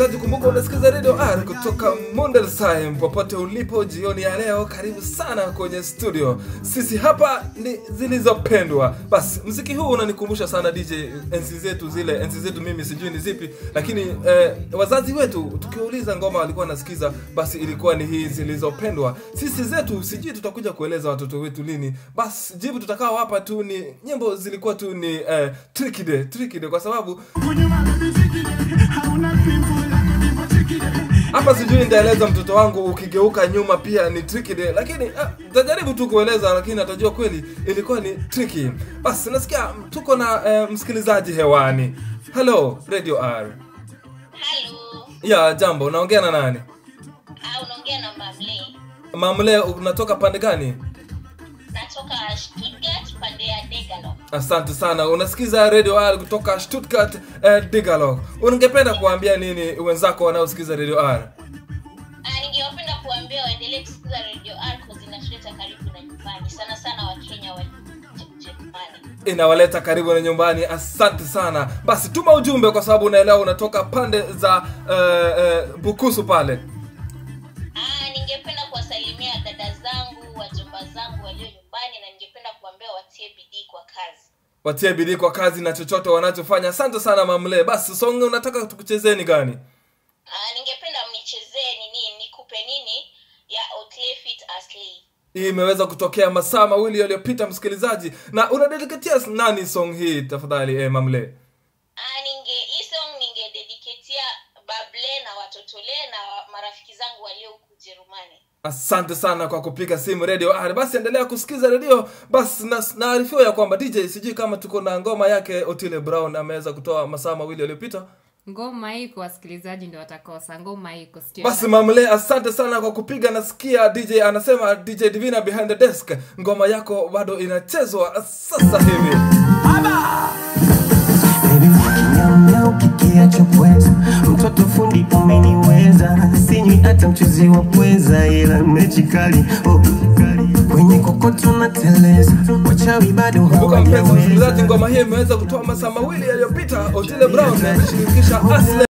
msikilizaji, kumbuka unasikiza Radio R kutoka Mondelsheim. Popote ulipo jioni ya leo, karibu sana kwenye studio. Sisi hapa ni zilizopendwa. Basi mziki huu unanikumbusha sana DJ enzi zetu zile, enzi zetu mimi sijui ni zipi, lakini eh, wazazi wetu tukiuliza ngoma walikuwa nasikiza, basi ilikuwa ni hii zilizopendwa. Sisi zetu sijui tutakuja kueleza watoto wetu lini. Basi jibu tutakao hapa tu ni nyimbo zilikuwa tu ni eh, tricky day, tricky day kwa sababu hapa sijui nitaeleza mtoto wangu ukigeuka nyuma pia ni tricky day, lakini ah, nitajaribu tu kueleza, lakini atajua kweli ilikuwa ni tricky. Basi nasikia tuko na eh, msikilizaji hewani. Hello Radio R. Halo, Ya jambo, unaongea na nani? ah, unaongea na Mamle. Mamle, unatoka pande gani? Natoka Stuttgart pande ya Degalo. Asante sana. Unasikiza Radio R kutoka Stuttgart eh, Digalog. Ungependa kuambia nini wenzako wanaosikiza Radio R? Ah, ningewapenda kuambia waendelee kusikiza Radio R kwa zinatuleta karibu na nyumbani, sana sana Wakenya wa Ujerumani. inawaleta karibu na nyumbani asante sana basi tuma ujumbe kwa sababu unaelewa unatoka pande za uh, uh, bukusu pale Ah, ningependa kuwasalimia dada zangu, wajomba zangu walio nyumbani na ningependa kuambia watie bidii kwa kazi. watie bidii kwa kazi na chochote wanachofanya asante sana mamle basi songe unataka tukuchezeni gani Ah, ningependa mnichezee nini, nikupe nini ya Otlefit Asley. hii imeweza kutokea masaa mawili yaliyopita msikilizaji na unadediketia nani song hii tafadhali eh, mamle Ah, ninge hii song ningedediketia Bable na watotole na wa- marafiki zangu walio huku Ujerumani. asante sana kwa kupiga simu radio R. basi endelea kusikiza redio basi na- naarifiwa ya kwamba dj sijui kama tuko na ngoma yake otile brown ameweza kutoa masaa mawili yaliyopita ngoma iko wasikilizaji ndio watakosa ngoma iko sio basi mamle asante sana kwa kupiga nasikia dj anasema dj divina behind the desk ngoma yako bado inachezwa sasa hivi Baby, nyau nyau kikiacho pweza mtoto fundi umeniweza sinywi hata mchuzi wa pweza ila mechi kali oh, kali. kwenye kokoto na teleza wachawi bado kumbuka mpenzi msikilizaji hawajaweza ngoma hii imeweza kutoa masaa mawili yaliyopita otile brown ameshirikisha asle